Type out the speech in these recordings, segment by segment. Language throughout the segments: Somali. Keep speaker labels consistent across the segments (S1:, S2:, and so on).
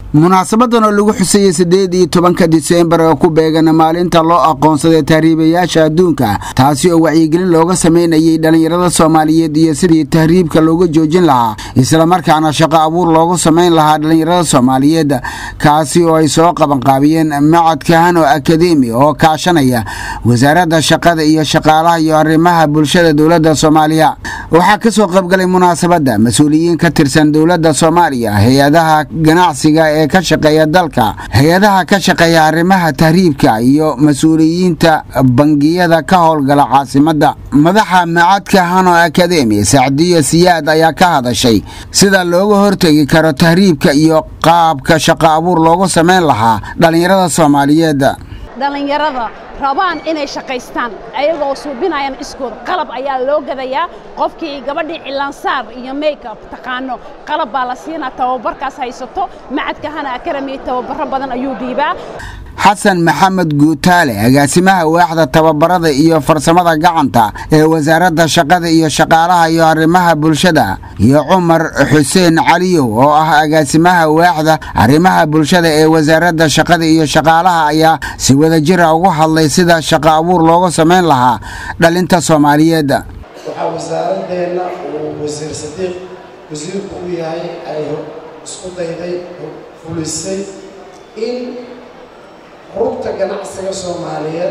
S1: munaasabadan oo lagu xuseeyey siddeed iyo tobanka diseembar oo ku beegan maalinta loo aqoonsaday tahriibayaasha adduunka taasi oo wacyigelin looga samaynayay dhallinyarada soomaaliyeed iyo sidii tahriibka looga joojin lahaa islamarkaana shaqo abuur loogu samayn lahaa dhallinyarada soomaaliyeed kaasi oo ay soo qabanqaabiyeen macadka hano akademi oo kaashanaya wasaaradda shaqada iyo shaqaalaha iyo arrimaha bulshada dowladda soomaaliya waxaa ka soo qaybgalay munaasabadda mas-uuliyiin ka tirsan dowladda soomaaliya hay-adaha ganacsiga ee ka shaqeeya dalka hay-adaha ka shaqeeya arrimaha tahriibka iyo mas-uuliyiinta bangiyada ka howlgala caasimadda madaxa macadka hano akademi sacdiyo siyaad ayaa ka hadashay sida looga hortegi karo tahriibka iyo qaabka shaqo abuur loogu samayn lahaa dhallinyarada soomaaliyeed
S2: dhallinyarada rabaan inay shaqaystaan ayagoo suubinayaan iskooda qalab ayaa loo gadayaa qofkii gabadhii cilaansaar iyo makeup taqaano qalab baa la siinaa tababarkaas haysato macadka hana akarami tababaro badan ayuu dhiibaa
S1: xasan maxamed guutaale agaasimaha waaxda tababarada iyo farsamada gacanta ee wasaaradda shaqada iyo shaqaalaha iyo arrimaha bulshada iyo cumar xuseen caliyow oo ah agaasimaha waaxda arrimaha bulshada ee wasaaradda shaqada iyo shaqaalaha ayaa si wadajira ugu hadlay sida shaqo abuur looga samayn lahaa dhalinta soomaaliyeed
S3: waxaa wasaaradeenna uu wasiir sadiiq wasiirku u yahay ay isku dayday fulisay in rugta ganacsiga soomaaliyeed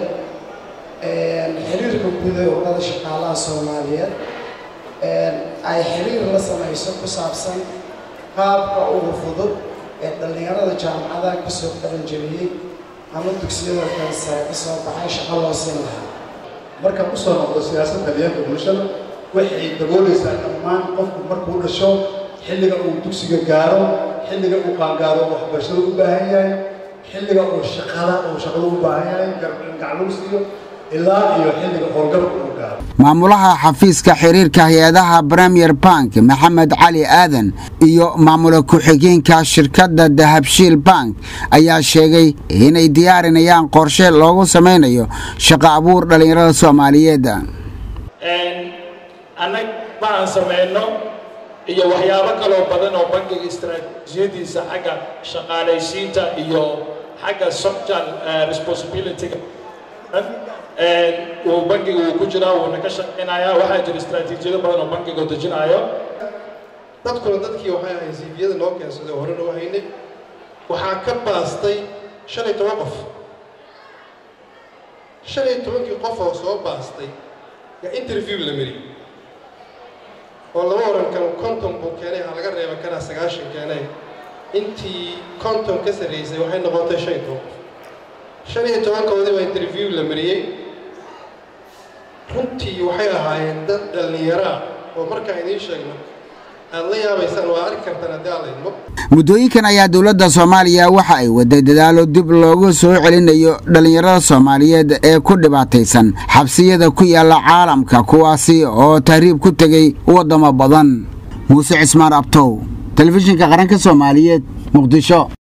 S3: xiriirka guud ee ururada shaqaalaha soomaaliyeed ay xiriir la samayso ku saabsan qaabka ugu fudud ee dhallinyarada jaamacadaha ka soo qaranjabiyey ama dugsiyada kansare ka soo baxay shaqo loo siin lahaa
S4: markaan usoo noqdo siyaasadda daryeelka bulshada waxay daboolaysaa dhammaan qofku markuu dhasho xilliga uu dugsiga gaaro xilliga uu qaangaaro waxbarashada u baahan yahay xilliga uu shaqada uu shaqada u baahan yahay gacluu siiyo ilaa iyo xilliga howlgalka uu gaaro
S1: maamulaha xafiiska xiriirka hay-adaha premier bank maxamed cali aadan iyo maamula ku-xigeenka shirkadda dahabshiil bank ayaa sheegay inay diyaarinayaan qorshe loogu samaynayo shaqo abuur dhallinyarada soomaaliyeed
S5: annag ma aan samayno iyo waxyaabo kaloo badan oo bankiga istaraatiijiyadiisa xagga shaqaalaysiinta iyo xagga social responsibilityga uu bankiga uu ku jiraa wuuna ka shaqaynayaa waxaa jira istaraatiijiyado badan oo bankiga u dejinaayo
S4: dadkuna dadkii waxay ahay siifiyada noo keensaday hore noo haynay waxaa ka baastay shan iyo toban qof shan iyo tobankii qof oo soo baastay yaa interview la mariyey oo lama oran karo konton buu keenay ha laga reeba kanaa sagaashan keenay intii konton ka sarraysay waxay noqotay shan iyo toban qof shan iyo tobankoodii baa interview la mariyey runtii waxay ahaayeen dad dhallinyaraa oo markaan idiin sheegno aad la yaabaysaan waa arki kartaan haddii aan laydmo
S1: muddooyinkan ayaa dowladda soomaaliya waxa ay waday dadaalo dib loogu soo celinayo dhallinyarada soomaaliyeed ee ku dhibaataysan xabsiyada ku yaalla caalamka kuwaasi oo tahriib ku tegey waddamo badan muuse cismaan abtow telefishinka qaranka soomaaliyeed muqdisho